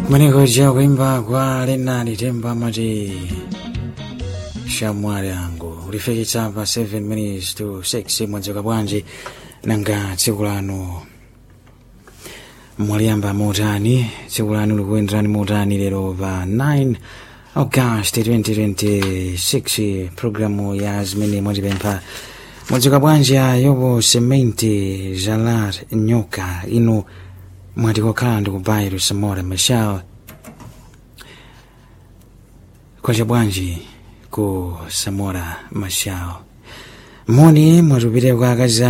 Mwenekuja kuimba kwa Lenali Temba amati shamwali yangu ulifikitsa pa 7 minutes to 6 mwadzuka bwanji nanga tsiku lanu mwaliyamba motani tsiku lanu likuyenderani motani lero pa 9 august 2026 programu ya zimene mwatipempha mwadzuka bwanji ayopo sementi jalar nyoka inu mwati kokhala ndi kubayiro samora mashal kwacha bwanji ku samora mashal moni mwatupite kwa akazi